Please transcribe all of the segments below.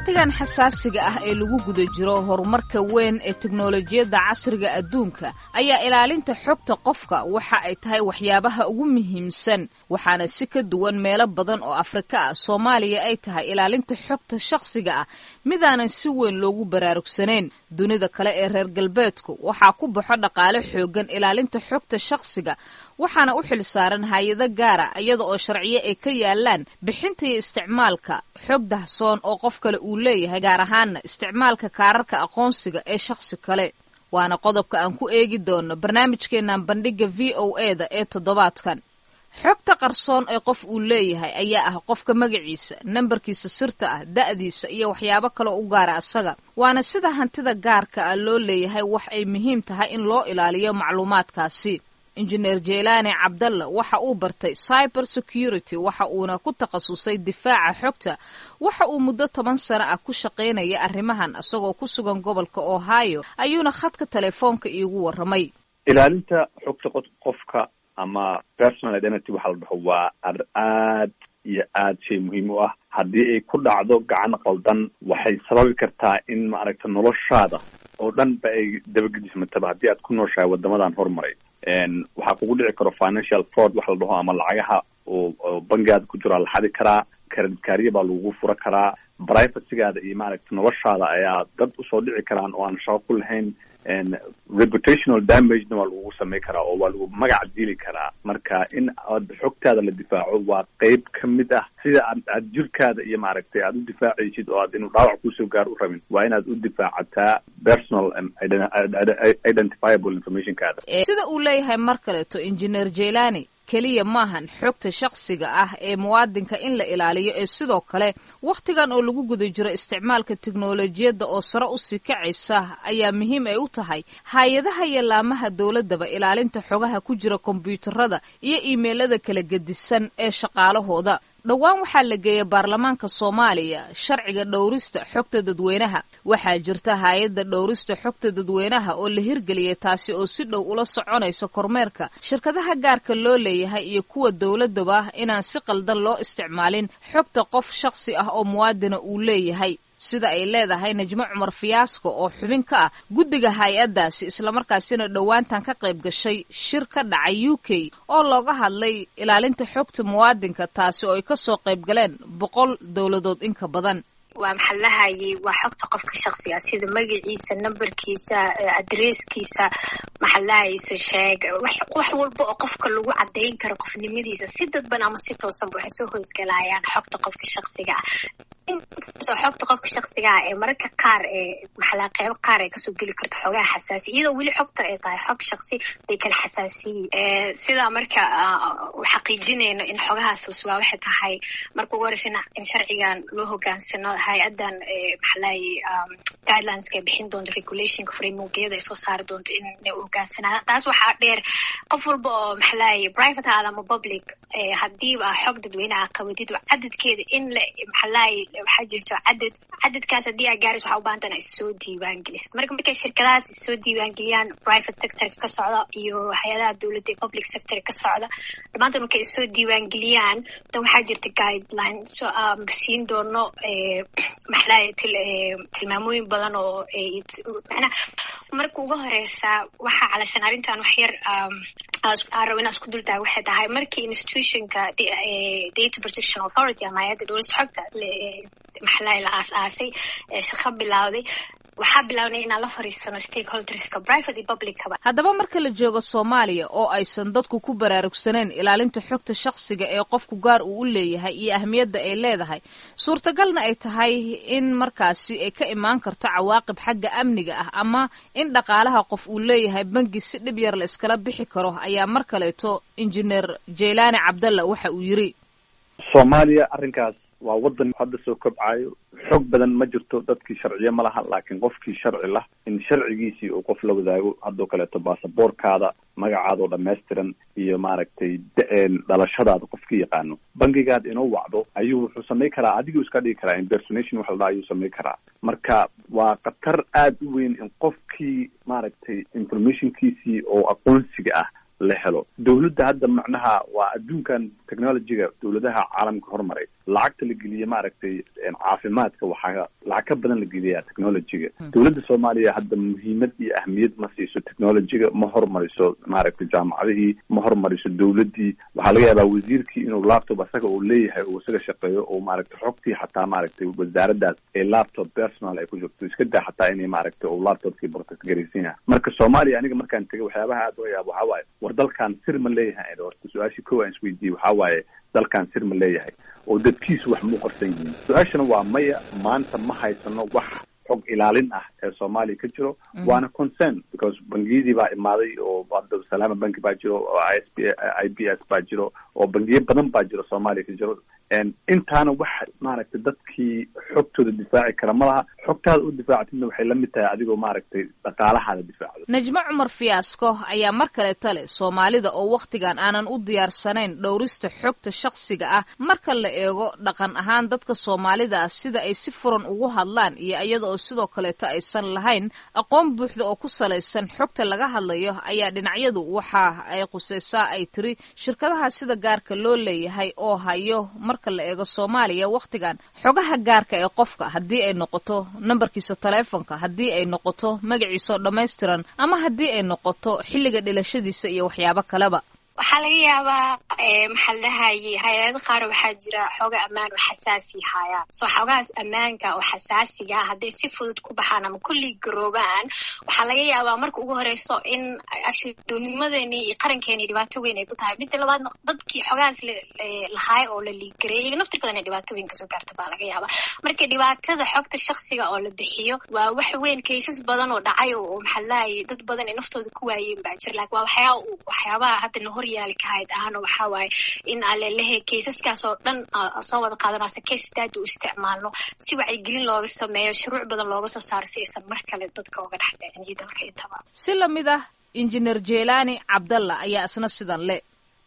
wakhtigan xasaasiga ah ee lagu guda jiro horumarka weyn ee teknolojiyadda casriga adduunka ayaa ilaalinta xogta qofka waxa ay tahay waxyaabaha ugu muhiimsan waxaana si ka duwan meelo badan oo afrika ah soomaaliya ay tahay ilaalinta xogta shakhsiga ah midaanan si weyn loogu baraarugsanayn dunida kale ee reer galbeedku waxaa ku baxo dhaqaale xoogan ilaalinta xogta shakhsiga waxaana u xil saaran hay-ado gaara iyada oo sharciyo ay ka yaalaan bixinta iyo isticmaalka xog dahsoon oo qof kale uu leeyahay gaar ahaana isticmaalka kaararka aqoonsiga ee shakhsi kale waana qodobka aan ku eegi doono barnaamijkeennan bandhigga v o e da ee toddobaadkan xogta qarsoon ee qof uu leeyahay ayaa ah qofka magaciisa nambarkiisa sirta ah da'diisa iyo waxyaabo kale u gaara asaga waana sida hantida gaarka ah loo leeyahay wax ay muhiim tahay in loo ilaaliyo macluumaadkaasi injineer jeelaani cabdalla waxa uu bartay cyber security waxa uuna ku takhasusay difaaca xogta waxa uu muddo toban sano ah ku shaqaynaya arrimahan isagoo ku sugan gobolka ohio ayuuna khadka telefoonka iigu warramay ilaalinta xogta qofka ama personal identity waxa la dhaho waa aad iyo aad shay muhiim u ah haddii ay ku dhacdo gacan qaldan waxay sababi kartaa in maaragta noloshaada oo dhan ba ay dabagedismataba haddii aad ku nooshahay wadamadan horumaray waxaa kugu dhici karo financial fraud waxa la dhaho ama lacagaha oo bangigaada ku jiro la xadi karaa karadkaariya baa lagugu fura karaa privacygaada iyo maaragta noloshaada ayaa dad usoo dhici karaan oo aan shaqo ku lahayn reputational damagena waa lagugu samay karaa oo waa lagu magac dili karaa marka in aad xogtaada la difaaco waa qeyb ka mid ah sida aad aad jirkaada iyo maaragtay aad u difaacaysid oo aad inuu dhaawac kusoo gaar u rabin waa inaad u difaacataa personal identifiable informationkaada sida uu leeyahay mar kaleeto engineer jelani keliya maahan xogta shakhsiga ah ee muwaadinka in la ilaaliyo ee sidoo kale wakhtigan oo lagu guda jiro isticmaalka teknolojiyadda oo sare usii kacaysa ayaa muhiim ay u tahay hay-adaha iyo laamaha dowladdaba ilaalinta xogaha ku jira kombyuutarada iyo iimeylada kala gedisan ee shaqaalahooda dhowaan waxaa la geeyay baarlamaanka soomaaliya sharciga dhowrista xogta dadweynaha waxaa jirta hay-adda dhowrista xogta dadweynaha oo la hirgeliyay taasi oo si dhow ula soconaysa kormeerka shirkadaha gaarka loo leeyahay iyo kuwa dowladaba inaan si qaldan loo isticmaalin xogta qof shakhsi ah oo muwaadina uu leeyahay sida ay leedahay najmo cumar fiyaasko oo xubin ka ah guddiga hay-addaasi islamarkaasina dhowaantan ka qayb gashay shir ka dhacay u k oo looga hadlay ilaalinta xogta muwaadinka taasi oo ay kasoo qayb galeen boqol dowladood inka badan waa maxaa lahayay waa xogta qofka shaksiga sida magaciisa nambarkiisa adresskiisa maxaa lahayso sheeg wax walba oo qofka lagu cadayn karo qofnimadiisa si dadban ama si toosanba waxay soo hoosgalayaan xogta qofka shaksiga ah inkastoo xogta qofka shaksiga ah ee mararka qaar ee maxalaa qeybo qaar ay kasoo geli karto xogaha xasaasiya iyadoo weli xogta ay tahay xog shaksi bay kala xasaasiyiin sidaa marka xaqiijinayno in xogahaas la sugaa waxay tahay marka ugu horeysa in sharcigan loo hogaansano hay-adan maxalaayay guidelineska ay bixin doonto regulationka frameworkyada ay soo saari doonto inay u hogaansanaadaan taas waxaa dheer qof walba oo maxalaayay private aada ama public hadiiba xog dadweyneha qabatid cadadkeeda in la maxalaayay waxaa jirto cadad cadadkaas haddii aa gaarayso waxaa u baahantana issoo diiwaan gelisid marka markay shirkadahaas issoo diiwaan geliyaan private sectorka ka socda iyo hay-adaha dowladda ee public sector ka socda dhammaantan markay issoo diiwaan geliyaan dan waxaa jirta guideline so siin doono maxalaay tilmaamooyin badan oo manaa marka uga horeysa waxaa calashan arrintan wax yar aan rabo inaan isku dultahay waxay tahay markii institutionka data protection authority ama hay-adda dhowlista xogta maxalaay la aas-aasay shaqo bilowday waxaa bilaabnay inaan la fariisano stakeholderska private iyo publickaba haddaba marka la joogo soomaaliya oo aysan dadku ku baraarugsaneen ilaalinta xogta shakhsiga ee qofku gaar uu u leeyahay iyo ahmiyadda ay leedahay suurtagalna ay tahay in markaasi ay ka imaan karto cawaaqib xagga amniga ah ama in dhaqaalaha qof uu leeyahay bangi si dhib yar la iskala bixi karo ayaa mar kaleeto injineer jeylaani cabdalla waxa uu yidhi soomaaliya arrinkaas waa waddan hadda soo kobcayo xog badan ma jirto dadkii sharciye ma laha laakiin qofkii sharci lah in sharcigiisii uu qof la wadaago haddoo kaleeto baasaboorkaada magacaada oo dhammaystiran iyo maaragtay dhalashadaada qofkii yaqaano bangigaad inuu wacdo ayuu wuxuu samay karaa adiguu iska dhigi karaa impersonation waxa la dhaha ayuu samay karaa marka waa khatar aada u weyn in qofkii maaragtay informationkiisii oo aqoonsiga ah la helo dawladda hadda macnaha waa adduunkan technologyga dawladaha caalamka hormaray lacagta la geliya maaragtay caafimaadka waxaa lacag ka badan la geliyaa technologyga dawladda soomaaliya hadda muhiimad iyo ahmiyad ma siiso technologyga ma hormariso maaragtay jaamacadihii ma hormariso dawladdii waxaa laga yaabaa wasiirkii inuu laptop asaga uu leeyahay uu isaga shaqeeyo oo maaragtay xogtii xataa maaragtay wasaaraddaas ee laptop personal ay ku jirto iska daa xataa inay maaragtay uu laptopkii protect garaysan yahay marka soomaaliya aniga markaan tegay waxyaabaha aad uga yaabo waxaa waaye war dalkan sir ma leeyahay horta su-aashii kow aan isweydiiyey waxaa waaye dalkan sir ma leeyahay oo dadkiisu wax muu qarsan yihiin su-aashana waa maya maanta ma haysano wax xog ilaalin ah ee soomaaliya ka jiro waana concern because bangiyadii baa imaaday oo abdulsalaama banki baa jiro oo i s b i b s baa jiro oo bangiyo badan baa jiro soomaaliya ka jiro intaana wax maaragtay dadkii xogtooda difaaci kara ma laha xogtaada u difaactidna waxay la mid tahay adigoo maaragtay dhaqaalahaada difaacdo najmo cumar fiyaasko ayaa mar kale tale soomaalida oo wakhtigan aanan u diyaarsanayn dhowrista xogta shakhsiga ah marka la eego dhaqan ahaan dadka soomaalida ah sida ay si furan ugu hadlaan iyo iyada oo sidoo kaleeto aysan lahayn aqoon buuxda oo ku salaysan xogta laga hadlayo ayaa dhinacyadu waxa ay qusaysaa ay tiri shirkadaha sida gaarka loo leeyahay oo hayo marka la eego soomaaliya wakhtigan xogaha gaarka ee qofka haddii ay noqoto nambarkiisa taleefonka haddii ay noqoto magaciisa oo dhammaystiran ama haddii ay noqoto xilliga dhilashadiisa iyo waxyaabo kaleba waxaa laga yaabaa maxaa la dhahaye hay-ado qaar waxaa jira xooga ammaan oo xasaasi haayaan so xoogahaas ammaanka oo xasaasiga hadday si fudud ku baxaan ama kulli garoobaan waxaa laga yaabaa marka ugu horeyso in actually doonimadeenii iyo qarankeeni dhibaato weyn ay ku tahay midda labaadna dadkii xoogahaas lahaay oo la liiggareeyay naftirkooda inay dhibaato weyn kasoo gaarta baa laga yaabaa marka dhibaatada xogta shaksiga oo la bixiyo waa wax weyn kaysas badan oo dhacay oo maxaa la dhahaye dad badan ay naftooda ku waayeen baa jira laakin waa waxyaa waxyaabaha hadda nahor yaalkahayd ahana waxaa waaye in alelehe kaysaskaas oo dhan soo wada qaadano ase case data u isticmaalno si wacyigelin looga sameeyo shuruuc badan looga soo saaro si aysan mar kale dadka oga dhex dhicin iyo dalka intaba si lamid ah injineer jelani cabdalla ayaa isna sidan le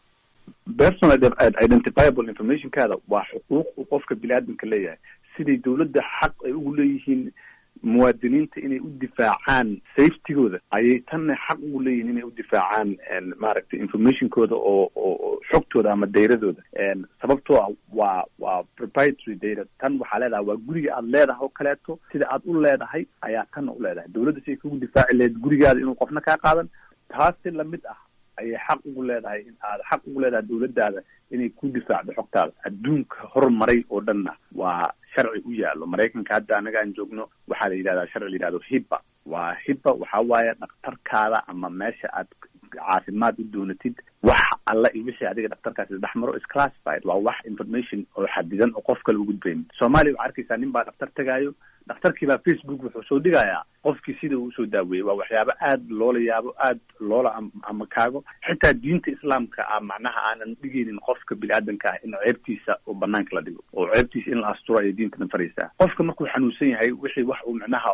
personal identifiable informationkaada waa xuquuq uu qofka bini aadamka leeyahay siday dawladda xaq ay ugu leeyihiin muwaadiniinta inay u difaacaan safetygooda ayay tanna xaq ugu leeyihin inay u difaacaan maaragtay informationkooda oo oo xogtooda ama dayradooda sababtoo ah waa waa proprietary data tan waxaa leedahay waa guriga aad leedahay oo kaleeto sida aad u leedahay ayaa tanna u leedahay dawladda si ay kugu difaaci lahayd gurigaada inuu qofna kaa qaadan taasi lamid ah ayay xaq ugu leedahay in aad xaq ugu leedahay dawladdaada inay ku difaacdo xogtaada adduunka horumaray oo dhanna waa sharci u yaallo maraykanka hadda anaga aan joogno waxaa la yidhahdaa sharci la yidhahdo hibba waa hibba waxaa waaye dhakhtarkaada ama meesha aad caafimaad u doonatid wax alla iyo wixii adiga dhakhtarkaasi dhex maro is classified waa wax information oo xadidan oo qof kale u gudbayn soomaaliya waxaa arkaysaa nin baa dhakhtar tegaayo dhakhtarkii baa facebook wuxuu soo dhigayaa qofkii sida uu usoo daaweeyey waa waxyaabo aad loola yaabo aad loola ama kaago xitaa diinta islaamka ah macnaha aanan dhigaynin qofka bini-aadanka ah in ceebtiisa oo banaanka la dhigo oo ceebtiisa in la asturo ayay diintana faraysaa qofka markuu xanuunsan yahay wixii wax uu micnaha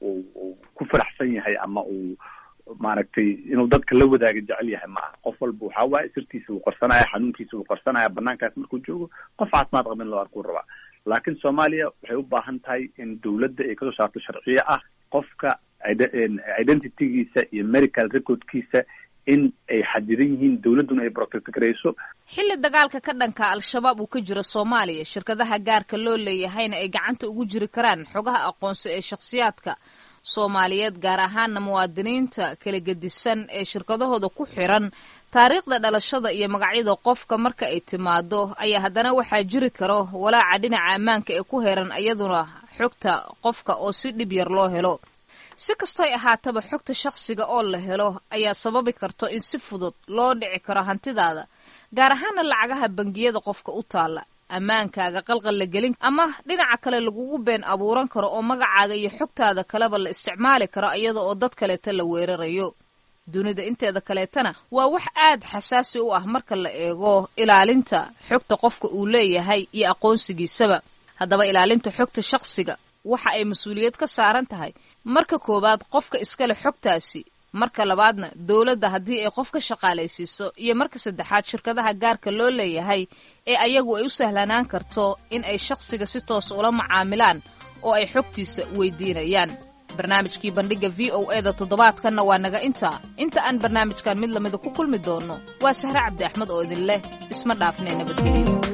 uu ku faraxsan yahay ama uu maaragtay inuu dadka la wadaaga jecel yahay ma aha qof walba waxaa waaye sirtiisa wuu qarsanaya xanuunkiisa wuu qarsanaya banaankaas markuu joogo qof caafimaad qaba in loo arkuu rabaa laakiin soomaaliya waxay u baahan tahay in dawladda ay kasoo saarto sharciyo ah qofka identitygiisa iyo medical recordkiisa in ay xadidan yihiin dawladduna ay protect garayso xilli dagaalka ka dhanka al-shabaab uu ka jiro soomaaliya shirkadaha gaarka loo leeyahayna ay gacanta ugu jiri karaan xogaha aqoonsi ee shakhsiyaadka soomaaliyeed gaar ahaana muwaadiniinta kala gedisan ee shirkadahooda ku xiran taariikhda dhalashada iyo magacyada qofka marka ay timaado ayaa haddana waxaa jiri karo walaaca dhinaca ammaanka ee ku heran iyaduna xogta qofka oo si dhib yar loo helo si kastoy ahaataba xogta shakhsiga oo la helo ayaa sababi karto in si fudud loo dhici karo hantidaada gaar ahaana lacagaha bangiyada qofka u taalla ammaankaaga qalqal la gelin ama dhinaca kale lagugu been abuuran karo oo magacaaga iyo xogtaada kaleba la isticmaali karo iyada oo dad kaleeta la weerarayo dunida inteeda kaleetana waa wax aad xasaasi u ah marka la eego ilaalinta xogta qofka uu leeyahay iyo aqoonsigiisaba haddaba ilaalinta xogta shakhsiga waxa ay mas-uuliyad ka saaran tahay marka koowaad qofka iskale xogtaasi marka labaadna dowladda haddii ay qof ka shaqaalaysiiso iyo marka saddexaad shirkadaha gaarka loo leeyahay ee ayagu ay u sahlanaan karto in ay shakhsiga si toos ula macaamilaan oo ay xogtiisa weydiinayaan barnaamijkii bandhigga v o e da toddobaadkanna waa naga intaa inta aan barnaamijkan mid lamida ku kulmi doonno waa sahre cabdi axmed oo idin leh isma dhaafnee nabadgelyo